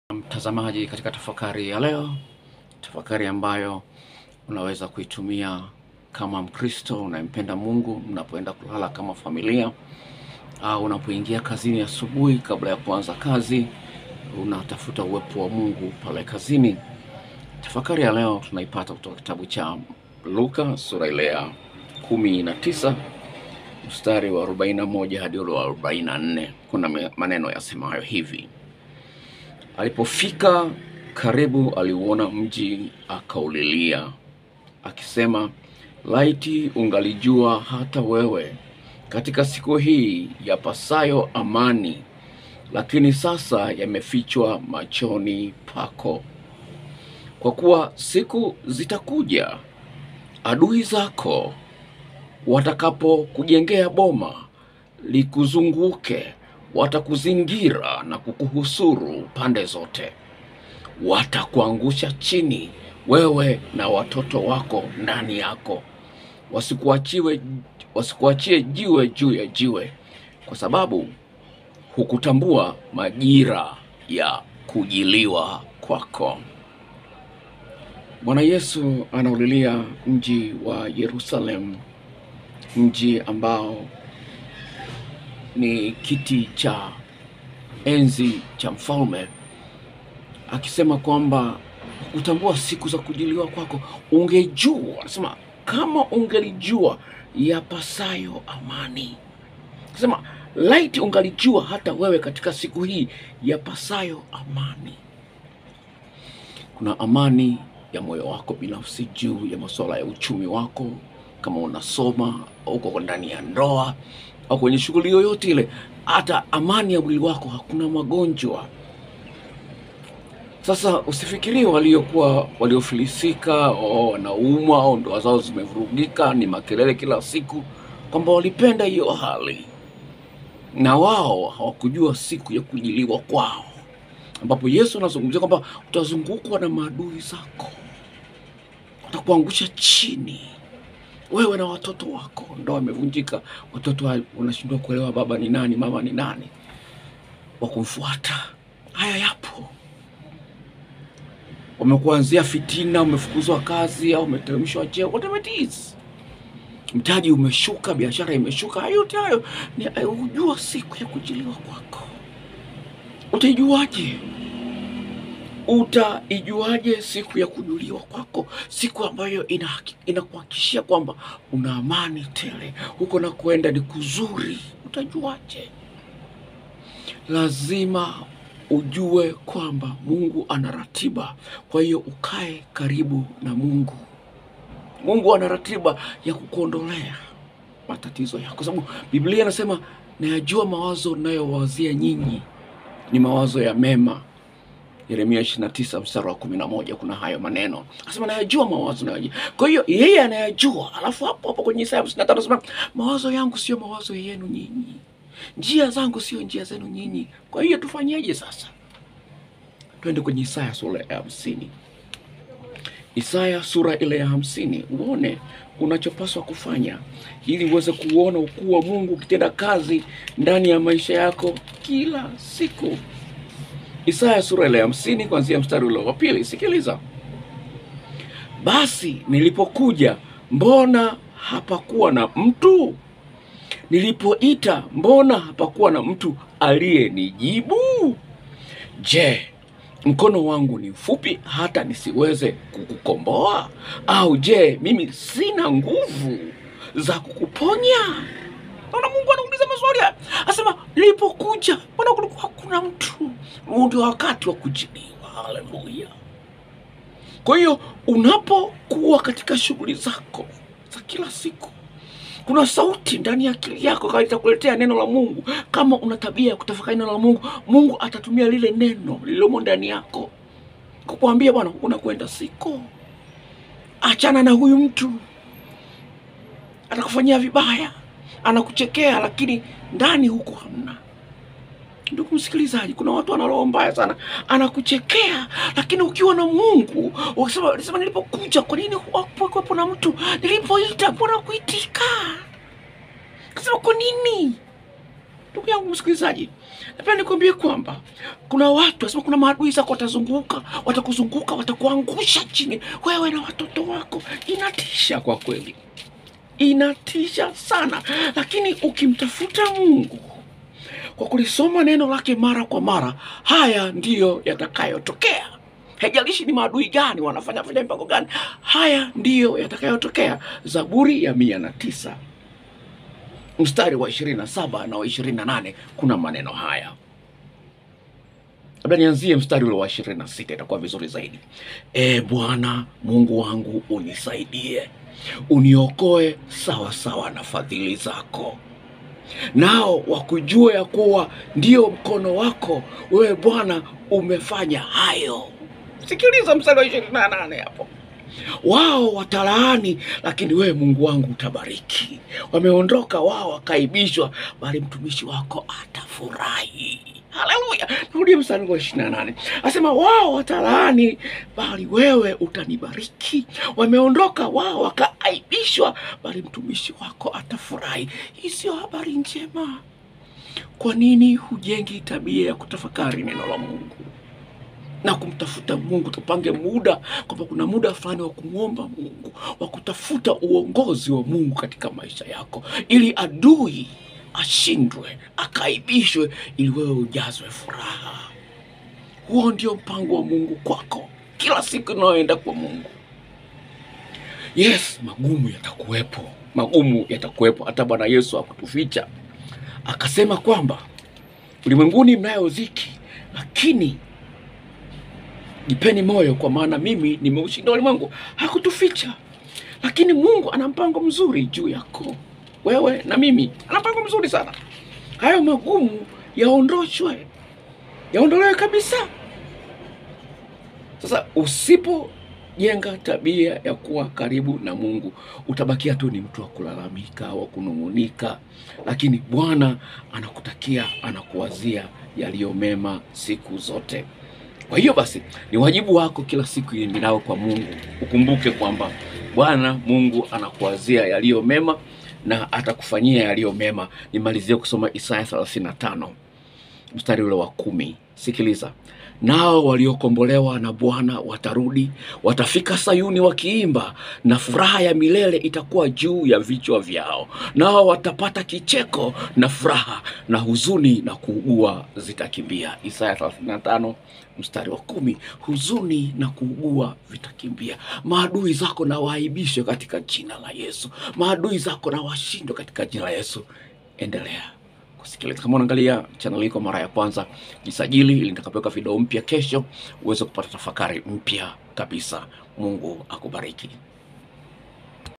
Mtazamaji, katika tafakari ya leo, tafakari ambayo unaweza kuitumia kama Mkristo unayempenda Mungu mnapoenda kulala kama familia, au unapoingia kazini asubuhi kabla ya kuanza kazi, unatafuta uwepo wa Mungu pale kazini. Tafakari ya leo tunaipata kutoka kitabu cha Luka sura ile ya kumi na tisa mstari wa 41 hadi ule wa 44. Kuna me- maneno yasemayo hivi: Alipofika karibu, aliuona mji, akaulilia akisema, laiti ungalijua hata wewe katika siku hii yapasayo amani, lakini sasa yamefichwa machoni pako. Kwa kuwa siku zitakuja, adui zako watakapokujengea boma likuzunguke, watakuzingira na kukuhusuru pande zote, watakuangusha chini, wewe na watoto wako ndani yako, wasikuachiwe wasikuachie jiwe juu ya jiwe, kwa sababu hukutambua majira ya kujiliwa kwako. Bwana Yesu anaulilia mji wa Yerusalemu, mji ambao ni kiti cha enzi cha mfalme, akisema kwamba kutambua siku za kujiliwa kwako. Ungejua, anasema kama ungelijua yapasayo amani, akisema laiti ungalijua hata wewe katika siku hii yapasayo amani. Kuna amani ya moyo wako binafsi juu ya masuala ya uchumi wako, kama unasoma au uko ndani ya ndoa au kwenye shughuli yoyote ile, hata amani ya mwili wako, hakuna magonjwa. Sasa usifikirie waliokuwa waliofilisika au wanaumwa au ndoa zao zimevurugika, ni makelele kila siku, kwamba walipenda hiyo hali na wao hawakujua siku ya kujiliwa kwao, ambapo Yesu anazungumzia kwamba utazungukwa na maadui zako, watakuangusha chini wewe na watoto wako. Ndoa imevunjika, watoto wa- wanashindwa kuelewa baba ni nani, mama ni nani, wa kumfuata. Haya yapo, wamekuanzia fitina, umefukuzwa kazi au umeteremshwa cheo, whatever it is, mtaji umeshuka, biashara imeshuka. Hayo yote hayo ni hujua siku ya kujiliwa kwako. Utaijuaje? Utaijuaje siku ya kujuliwa kwako, siku ambayo ina- inakuhakikishia kwamba una amani tele, huko na kuenda ni kuzuri? Utajuaje? Lazima ujue kwamba Mungu ana ratiba, kwa hiyo ukae karibu na Mungu. Mungu ana ratiba ya kukuondolea matatizo yako, sababu Biblia inasema nayajua mawazo nayowazia nyinyi ni mawazo ya mema Yeremia 29 mstari wa 11 kuna hayo maneno. Anasema nayajua mawazo nayajua. Kwa hiyo yeye anayajua. Alafu hapo hapo kwenye Isaya 55 anasema mawazo yangu sio mawazo yenu nyinyi. Njia zangu sio njia zenu nyinyi. Kwa hiyo tufanyeje sasa? Twende kwenye Isaya sura ya 50. Isaya sura ile ya hamsini uone unachopaswa kufanya ili uweze kuona ukuu wa Mungu ukitenda kazi ndani ya maisha yako kila siku. Isaya sura ile ya hamsini kuanzia mstari ule wa pili. Sikiliza: basi nilipokuja, mbona hapakuwa na mtu? Nilipoita, mbona hapakuwa na mtu aliyenijibu? Je, mkono wangu ni mfupi hata nisiweze kukukomboa? Au je, mimi sina nguvu za kukuponya? Naona Mungu anauliza maswali haya, asema nilipokuja, mbona kulikuwa hakuna mtu? Huu ndio wakati wa kujiliwa. Haleluya! Kwa hiyo unapokuwa katika shughuli zako za kila siku, kuna sauti ndani ya akili yako kama itakuletea neno la Mungu. Kama una tabia ya kutafakari neno la Mungu, Mungu atatumia lile neno lililomo ndani yako kukuambia, bwana, unakwenda siko, achana na huyu mtu, atakufanyia vibaya, anakuchekea, lakini ndani huko hamna. Ndugu msikilizaji, kuna watu wana roho mbaya sana, anakuchekea lakini ukiwa na Mungu ukisema, ukisema nilipokuja, kwa nini hakuwepo na mtu? Nilipoita, mbona kuitika? Kasema kwa nini? Ndugu yangu msikilizaji, Napenda nikwambie kwamba kuna watu asema, kuna maadui zako watazunguka, watakuzunguka, watakuangusha chini, wewe na watoto wako. Inatisha kwa kweli, inatisha sana, lakini ukimtafuta Mungu kwa kulisoma neno lake mara kwa mara, haya ndiyo yatakayotokea. Haijalishi ni maadui gani wanafanya fanya mipango gani, haya ndiyo yatakayotokea. Zaburi ya mia na tisa mstari wa ishirini na saba na wa ishirini na nane kuna maneno haya. Labda nianzie mstari ule wa ishirini na sita itakuwa vizuri zaidi. E Bwana Mungu wangu, unisaidie, uniokoe sawa sawa na fadhili zako nao wakujua ya kuwa ndio mkono wako wewe Bwana umefanya hayo. Sikiliza mstari wa ishirini na nane hapo. Wao watalaani, lakini wewe Mungu wangu utabariki. Wameondoka wao wakaibishwa, bali mtumishi wako atafurahi. Haleluya! Narudie mstari wa ishirini na nane asema, wao watalaani, bali wewe utanibariki. Wameondoka wao wakaaibishwa, bali mtumishi wako atafurahi. Hii sio habari njema? Kwa nini hujengi tabia ya kutafakari neno la Mungu na kumtafuta Mungu? Tupange muda kwamba kuna muda fulani wa kumwomba Mungu, wa kutafuta uongozi wa Mungu katika maisha yako, ili adui ashindwe, akaibishwe, ili wewe ujazwe furaha. Huo ndio mpango wa Mungu kwako kila siku inayoenda kwa Mungu. Yes, magumu yatakuwepo, magumu yatakuwepo. Hata Bwana Yesu hakutuficha akasema kwamba ulimwenguni mnayo dhiki, lakini jipeni moyo, kwa maana mimi nimeushinda ulimwengu. Hakutuficha, lakini Mungu ana mpango mzuri juu yako wewe na mimi, ana mpango mzuri sana. Hayo magumu yaondoshwe, yaondolewe kabisa. Sasa usipojenga tabia ya kuwa karibu na Mungu, utabakia tu ni mtu wa kulalamika, wa kunung'unika, lakini Bwana anakutakia, anakuwazia yaliyo mema siku zote. Kwa hiyo basi, ni wajibu wako kila siku iendelao kwa Mungu ukumbuke kwamba Bwana Mungu anakuwazia yaliyo mema na atakufanyia yaliyo mema. Nimalizie kusoma Isaya 35 mstari ule wa kumi. Sikiliza, nao waliokombolewa na Bwana watarudi, watafika Sayuni wakiimba, na furaha ya milele itakuwa juu ya vichwa vyao. Nao watapata kicheko na furaha, na huzuni na kuugua zitakimbia. Isaya 35 mstari wa kumi. Huzuni na kuugua vitakimbia. Maadui zako na waaibishwe katika jina la Yesu. Maadui zako na washindwe katika jina la Yesu. Endelea kusikiliza. Kama unaangalia channel hii kwa mara ya kwanza, jisajili ili nitakapoweka video mpya kesho uweze kupata tafakari mpya kabisa. Mungu akubariki.